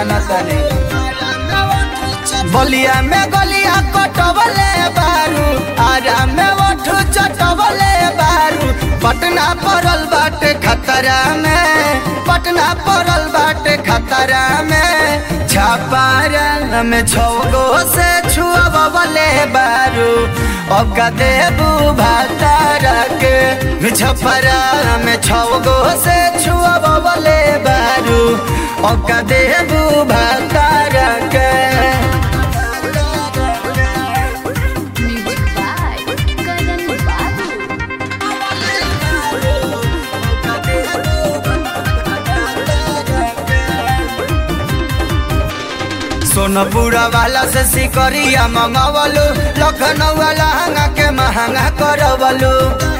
जाना तनी बलिया में गलिया कटवले बारू आराम में ओठू चटवले बारू पटना पड़ल बाटे खतरा में पटना पड़ल बाटे खतरा में छापारा में छौगो से छुअबले बारू अब का देबू भातारा के छपरा में छौगो से छुअबले बारू अब का देबू भातारा के Music by Karan Babu. Sonpura वाला से सिकरिया मंगवलू लखनऊ वाला हंगा के महंगा करवलू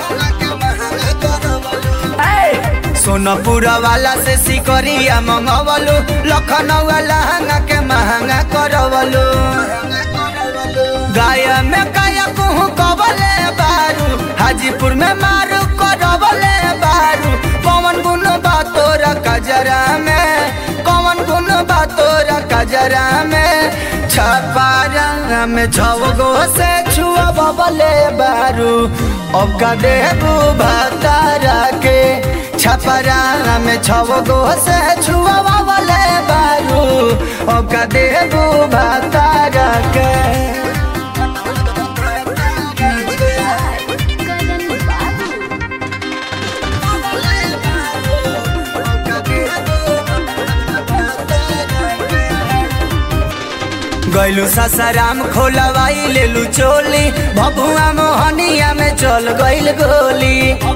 सोनपुरा वाला से सिकरिया मंगवलू लखनऊ वाला हंगा के महंगा करवलू गाया में काया कुहू कबले बारू हाजीपुर में मारू करवले बारू कौन गुण बा तोरा कजरा में कौन गुण बा तोरा कजरा में छपारा में छवगो से छुआ बबले बारू अब का देबू भतारा के छपरा में छवगो से छुआ बबले बारू अब का देबू भतारा के Music by Karan Babu. गैलू ससराम खोलवाई लेलू चोली भभुआ मोहनिया में चल गइल गोली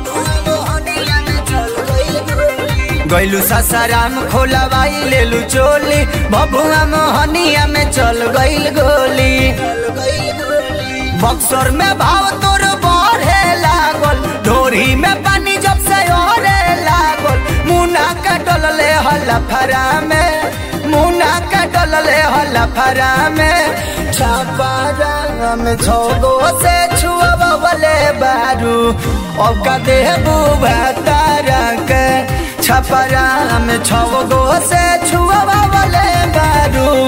गैलू ससराम खोलवाई लेलू चोली भभुआ मोहनिया में चल गइल गोली बक्सर में भाव तोर बढ़े लागल ढोरी में पानी जब से ओरे लागल मुना के डलले हल्ला फरा में मुना के डलले हल्ला फरा में छापारा में छोगो से छुअबले बारू अब का देबू भतारा के छपरा में छगो से छुअबले बारू